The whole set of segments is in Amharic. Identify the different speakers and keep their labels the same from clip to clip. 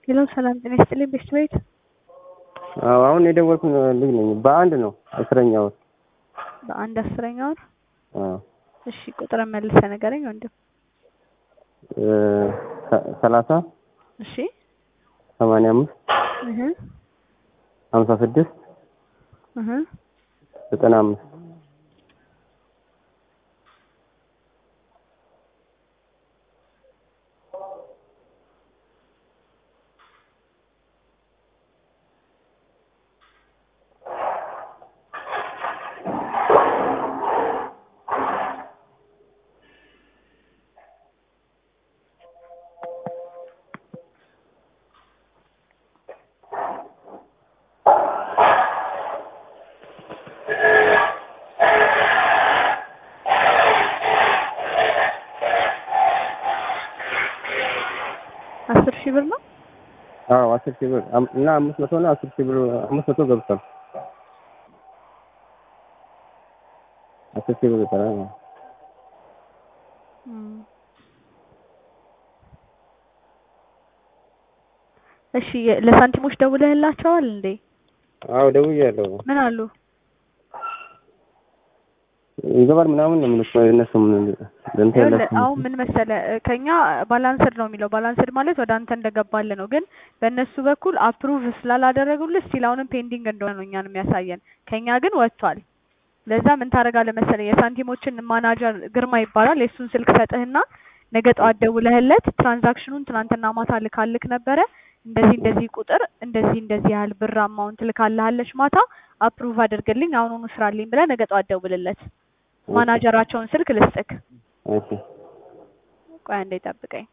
Speaker 1: ሄሎ ሰላም ጤና ይስጥልኝ ቤስት ቤት
Speaker 2: አዎ አሁን የደወልኩ ልጅ ነኝ። በአንድ ነው አስረኛ ወር።
Speaker 1: በአንድ አስረኛ ወር
Speaker 2: አዎ
Speaker 1: እሺ ቁጥር መልሰህ ንገረኝ ወንድም
Speaker 2: እ ሰ- ሰላሳ
Speaker 1: እሺ
Speaker 2: ሰማንያ አምስት
Speaker 1: እህ
Speaker 2: ሀምሳ ስድስት
Speaker 1: እህ
Speaker 2: ዘጠና አምስት
Speaker 1: አስር ሺህ ብር ነው
Speaker 2: አዎ አስር ሺህ ብር አም- እና አምስት መቶ ነው አስር ሺህ ብር አምስት መቶ ገብቷል። አስር ሺህ ብር ይቀራል።
Speaker 1: እም። እሺ የ- ለሳንቲሞች ደውለህላቸዋል እንዴ
Speaker 2: አዎ ደውያለሁ።
Speaker 1: ምን አሉ
Speaker 2: ይገባል ምናምን ነው የሚሉት እነሱ ምን እንትን
Speaker 1: ይኸውልህ
Speaker 2: የላቸውም።
Speaker 1: አሁን ምን መሰለህ እ ከኛ ባላንስድ ነው የሚለው ባላንስድ ማለት ወደ አንተ እንደገባልህ ነው። ግን በእነሱ በኩል አፕሩቭ ስላላደረጉልህ ስቲል አሁንም ፔንዲንግ እንደሆነ ነው እኛን የሚያሳየን። ከኛ ግን ወጥቷል። ለዛ ምን ታደርጋለህ መሰለህ የሳንቲሞችን ማናጀር ግርማ ይባላል የእሱን ስልክ ሰጥህና ነገ ጠዋት ደውለህለት ትራንዛክሽኑን ትናንትና ማታ ልካልክ ነበረ እንደዚህ እንደዚህ ቁጥር እንደዚህ እንደዚህ ያህል ብር አማውንት ልካልሃለች ማታ አፕሩቭ አድርግልኝ አሁኑኑ ስራልኝ ብለህ ነገ ጠዋት ደውልለት። ማናጀራቸውን ስልክ ልስጥክ።
Speaker 2: እሺ
Speaker 1: ቆይ አንዴ ጠብቀኝ።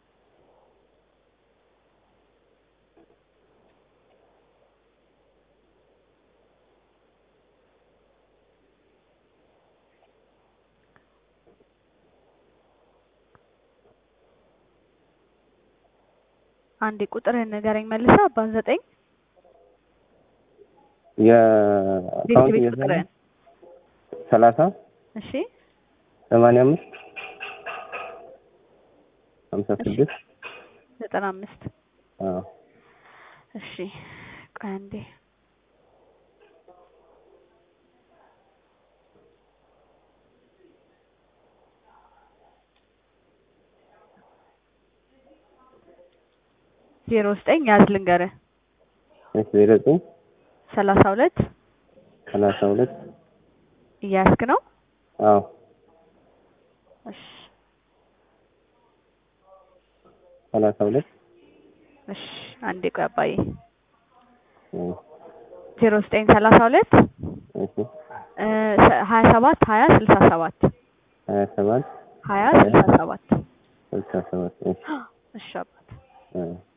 Speaker 1: አንዴ ቁጥርህን ንገረኝ መልሰህ አባ ዘጠኝ ቤት
Speaker 2: የአካውንት
Speaker 1: ቤት
Speaker 2: የዘ
Speaker 1: ቁጥርህን
Speaker 2: ሰላሳ
Speaker 1: እሺ
Speaker 2: ሰማንያ አምስት ሀምሳ
Speaker 1: እሺ።
Speaker 2: ስድስት
Speaker 1: ዘጠና አምስት
Speaker 2: አዎ
Speaker 1: እሺ ቆይ አንዴ ዜሮ ዘጠኝ ያዝ ልንገርህ
Speaker 2: እሺ ዜሮ ዘጠኝ
Speaker 1: ሰላሳ ሁለት
Speaker 2: ሰላሳ ሁለት
Speaker 1: እያያዝክ ነው
Speaker 2: አዎ
Speaker 1: እሺ
Speaker 2: ሰላሳ ሁለት
Speaker 1: እሺ አንዴ ቆይ አባዬ
Speaker 2: እም፣
Speaker 1: ዜሮ ዘጠኝ ሰላሳ ሁለት
Speaker 2: እሺ
Speaker 1: እ ሰ- ሀያ ሰባት ሀያ ስልሳ ሰባት
Speaker 2: ሀያ ሰባት
Speaker 1: ሀያ ስልሳ ሰባት
Speaker 2: ስልሳ ሰባት እሺ
Speaker 1: እሺ አባት
Speaker 2: አዎ